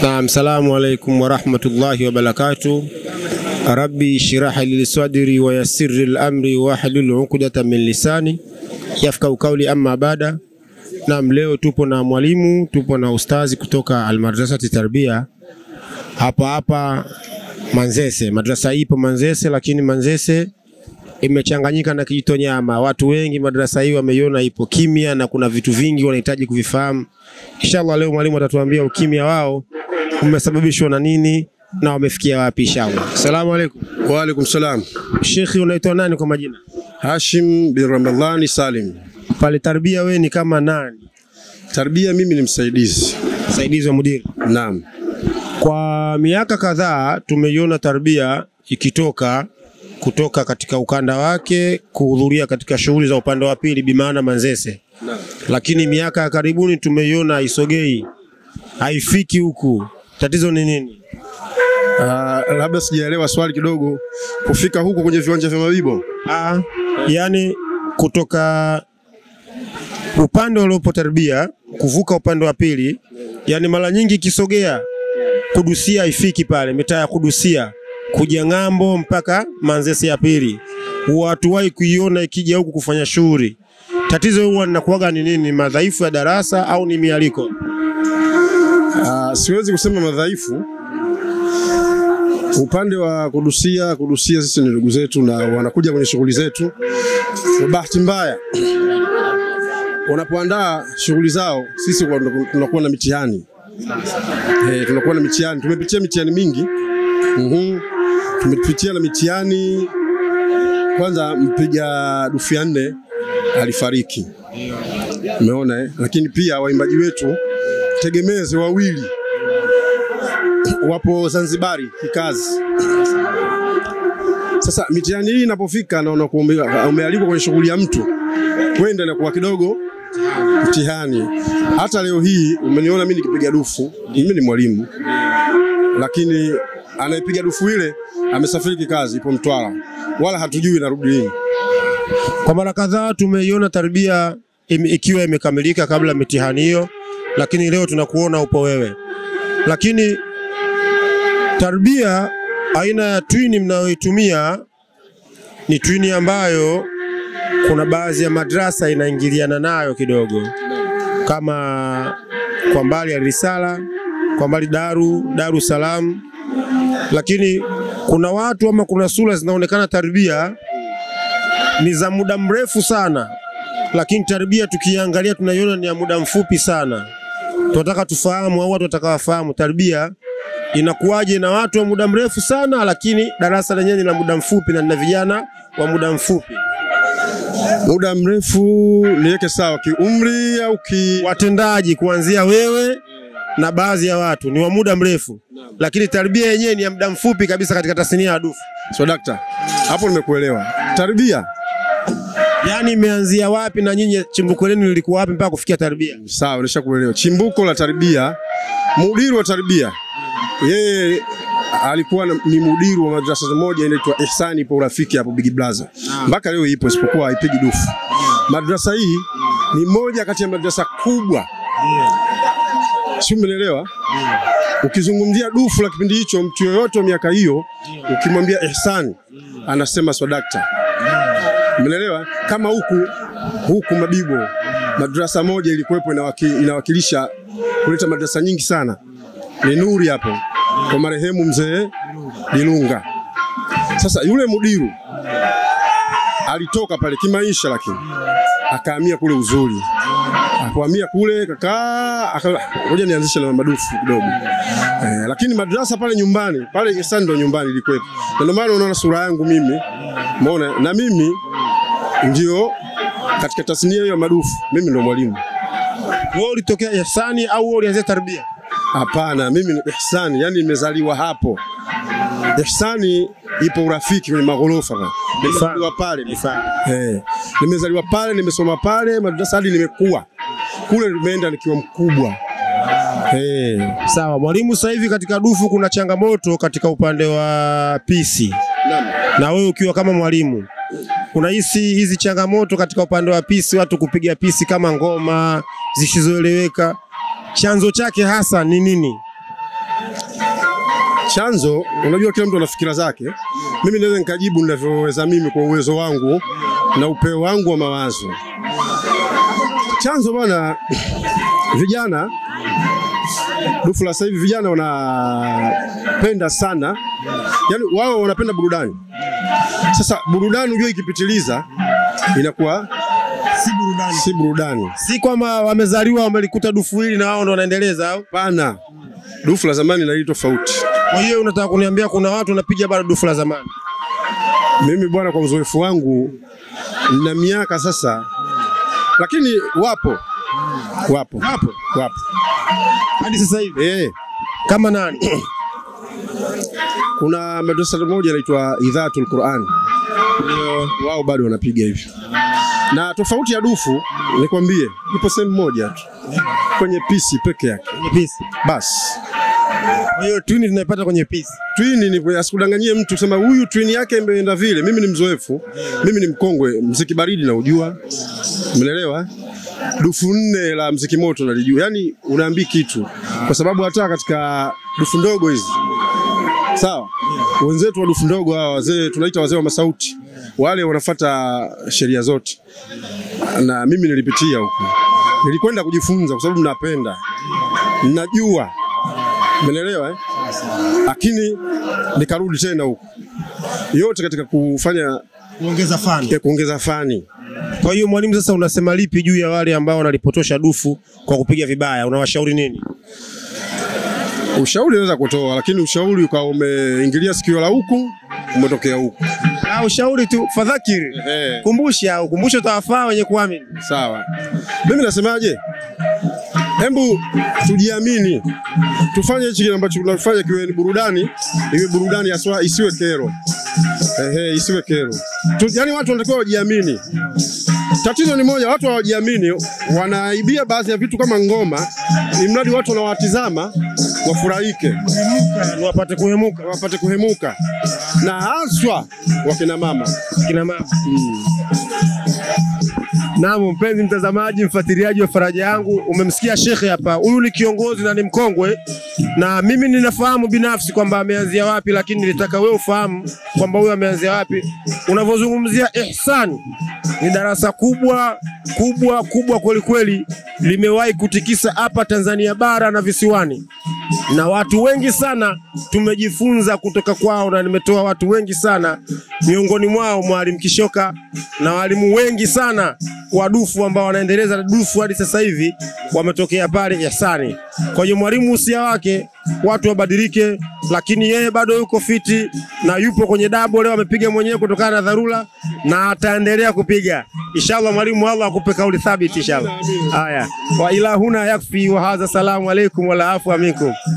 Naam, salamu alaikum warahmatullahi wabarakatuh. Rabbi shrah li sadri wa yassir li amri wahlul uqdata min lisani yafqahu qawli, amma baada. Naam, leo tupo na mwalimu, tupo na ustazi kutoka Almadrasati Tarbia hapa hapa Manzese. Madrasa ipo Manzese, lakini Manzese imechanganyika na Kijitonyama. Watu wengi madrasa hii wameiona ipo kimya na kuna vitu vingi wanahitaji kuvifahamu. Inshallah leo mwalimu atatuambia ukimya wao umesababishwa na nini na wamefikia wapi inshallah. Asalamu alaykum. Wa alaikum salam. Shekhi, unaitwa nani kwa majina? Hashim bin Ramadhani Salim. Pale Tarbia wewe ni kama nani? Tarbia mimi ni msaidizi. Msaidizi wa mudiri. Naam. Kwa miaka kadhaa tumeiona Tarbia ikitoka kutoka katika ukanda wake kuhudhuria katika shughuli za upande wa pili bimaana Manzese, lakini miaka ya karibuni tumeiona haisogei, haifiki huku. Tatizo ni nini? Ah, labda sijaelewa swali kidogo. Kufika huko kwenye viwanja vya Mabibo. Ah, yani kutoka upande uliopo Tarbia kuvuka upande wa pili, yani mara nyingi ikisogea Kudusia haifiki pale, mitaa ya Kudusia kuja ng'ambo mpaka Manzese ya pili, watuwahi kuiona ikija huku kufanya shughuli. Tatizo huwa linakuwaga ni nini? Madhaifu ya darasa au ni mialiko? Ah, siwezi kusema madhaifu. Upande wa kudusia, kudusia sisi ni ndugu zetu na wanakuja kwenye shughuli zetu. Kwa bahati mbaya wanapoandaa shughuli zao, sisi kwa- tunakuwa na mitihani eh, tunakuwa na mitihani. Tumepitia mitihani mingi Mhm. Tumepitia na mitihani. Kwanza mpiga dufu ya nne alifariki, umeona eh? Lakini pia waimbaji wetu tegemezi wawili wapo Zanzibari kikazi. Sasa mitihani hii inapofika na unakuwa ume- umealikwa kwenye shughuli ya mtu, kwenda inakuwa kidogo mtihani. Hata leo hii umeniona mimi nikipiga dufu, mimi ni mwalimu, lakini anayepiga dufu ile amesafiri kikazi, ipo Mtwara, wala hatujui narudi lini. Kwa mara kadhaa tumeiona Tarbia im, ikiwa imekamilika kabla ya mitihani hiyo, lakini leo tunakuona upo wewe. Lakini Tarbia, aina ya twini mnayoitumia ni twini ambayo kuna baadhi ya madrasa inaingiliana nayo kidogo, kama kwa mbali ya Risala, kwa mbali Daru, Daru Salam, lakini kuna watu ama kuna sura zinaonekana Tarbia ni za muda mrefu sana, lakini Tarbia tukiangalia tunaiona ni ya muda mfupi sana. Tunataka tufahamu au watu wataka wafahamu Tarbia inakuwaje na watu wa muda mrefu sana, lakini darasa lenyewe ni la muda mfupi na lina vijana wa muda mfupi. Muda mrefu niweke sawa kiumri au ki Watendaji kuanzia wewe na baadhi ya watu ni wa muda mrefu, lakini Tarbia yenyewe ni ya muda mfupi kabisa katika tasnia ya dufu. so dakta, hapo nimekuelewa. Tarbia Yaani imeanzia wapi na nyinyi chimbuko lenu lilikuwa wapi mpaka kufikia Tarbia? sawa, nishakuelewa. Chimbuko la Tarbia, mudiri wa Tarbia yeye alikuwa na- ni mudiri wa madrasa moja inaitwa Ihsani, ipo urafiki hapo Big Blaza, mpaka leo ipo, isipokuwa haipigi dufu. Madrasa hii ni moja kati ya madrasa kubwa, si umeelewa? Ukizungumzia dufu la kipindi hicho, mtu yoyote wa miaka hiyo, ukimwambia Ihsani anasema swadakta. Umeelewa? Kama huku huku Mabibo madrasa moja ilikuwepo inawaki, inawakilisha kuleta madrasa nyingi sana, ni Nuri hapo kwa marehemu mzee Dilunga. Sasa yule mudiru alitoka pale kimaisha, lakini akahamia kule Uzuri, akahamia kule kakaa, aka- ngoja nianzishe na madufu kidogo eh, lakini madrasa pale nyumbani pale Ihsani ndo nyumbani ilikuwepo, na ndio maana unaona sura yangu mimi, umeona na mimi ndio katika tasnia hiyo ya madufu, mimi ndo mwalimu. Wewe ulitokea Ihsani au wewe ulianzia Tarbia? Hapana, mimi ni Ihsani, yani nimezaliwa hapo. Ihsani ipo urafiki kwenye maghorofa. Nimezaliwa pale. Eh, nimezaliwa pale, nimesoma pale madrasa hadi nimekuwa kule, nimeenda nikiwa mkubwa. Eh, Sawa mwalimu, sasa hivi katika dufu kuna changamoto katika upande wa pisi, na wewe ukiwa kama mwalimu unahisi hizi changamoto katika upande wa pisi, watu kupiga pisi kama ngoma zisizoeleweka, chanzo chake hasa ni nini? Chanzo, unajua kila mtu ana fikira zake. Mimi naweza nikajibu ninavyoweza mimi kwa uwezo wangu na upeo wangu wa mawazo. Chanzo bwana, vijana dufu la sasa hivi vijana wanapenda sana, yani wao wanapenda burudani. Sasa burudani unajua ikipitiliza inakuwa Si burudani. si burudani. Si kwamba wamezaliwa wamelikuta dufu hili na wao ndo wanaendeleza au? Pana dufu la zamani na hili tofauti. Kwa hiyo unataka kuniambia kuna watu wanapiga bado dufu la zamani? Mimi bwana, kwa uzoefu wangu na miaka sasa, lakini wapo wapo Wapo wapo hadi sasa hivi. eh. Kama nani? Kuna madrasa moja inaitwa Idhatul Quran, wao bado wanapiga hivyo, na tofauti ya dufu nikwambie, ipo sehemu moja tu kwenye pisi peke yake Kwenye pisi. basi. Kwa hiyo tuni tunaipata kwenye pisi. Twini ni asikudanganyie mtu kusema huyu twini yake imeenda vile. Mimi ni mzoefu, mimi ni mkongwe, mziki baridi na ujua, umeelewa? Dufu nne la mziki moto nalijua, yaani unaambii kitu, kwa sababu hata katika dufu ndogo hizi sawa, wenzetu wa dufu ndogo hawa wazee tunaita wazee wa masauti, wale wanafata sheria zote, na mimi nilipitia huko, nilikwenda kujifunza kwa sababu napenda, najua, umeelewa eh? lakini nikarudi tena huko, yote katika kufanya Kuongeza fani. ya kuongeza fani. Kwa hiyo mwalimu, sasa unasema lipi juu ya wale ambao wanalipotosha dufu kwa kupiga vibaya? Unawashauri nini? Ushauri naweza kutoa, lakini ushauri ukawa umeingilia sikio la huku, umetokea huku. Ah, ushauri tu, fadhakiri, Ehe. kumbusha, ukumbusho utawafaa wenye kuamini. Sawa, mimi nasemaje? Hebu tujiamini, tufanye hichi kile ambacho tunafanya kiwe ni burudani, iwe burudani haswa, isiwe kero. Ehe, isiwe kero tu, yani watu wanatakiwa wajiamini. Tatizo ni moja, watu hawajiamini, wanaibia baadhi ya vitu kama ngoma, ni mradi watu wanawatizama wafurahike, Wapate kuhemuka wapate kuhemuka, na haswa wakina mama. kina mama. Naam, mpenzi mtazamaji, mfuatiliaji wa Faraja Yangu, umemsikia shekhe hapa. Huyu ni kiongozi na ni mkongwe, na mimi ninafahamu binafsi kwamba ameanzia wapi, lakini nilitaka wewe ufahamu kwamba huyu ameanzia wapi. Unavyozungumzia ihsan, ni darasa kubwa kubwa kubwa kweli kweli, limewahi kutikisa hapa Tanzania bara na visiwani na watu wengi sana tumejifunza kutoka kwao, na nimetoa watu wengi sana, miongoni mwao Mwalimu Kishoka na walimu wengi sana wa dufu ambao wanaendeleza dufu hadi sasa hivi wametokea pale Ihsani. Kwa hiyo mwalimu usia wake watu wabadilike, lakini yeye bado yuko fiti na yupo kwenye dabo. Leo amepiga mwenyewe kutokana na dharura na ataendelea kupiga inshallah. Mwalimu, Allah akupe kauli thabiti inshallah. Haya, wa ila huna yakfi wa hadha, salamu alaikum wala afwa minkum.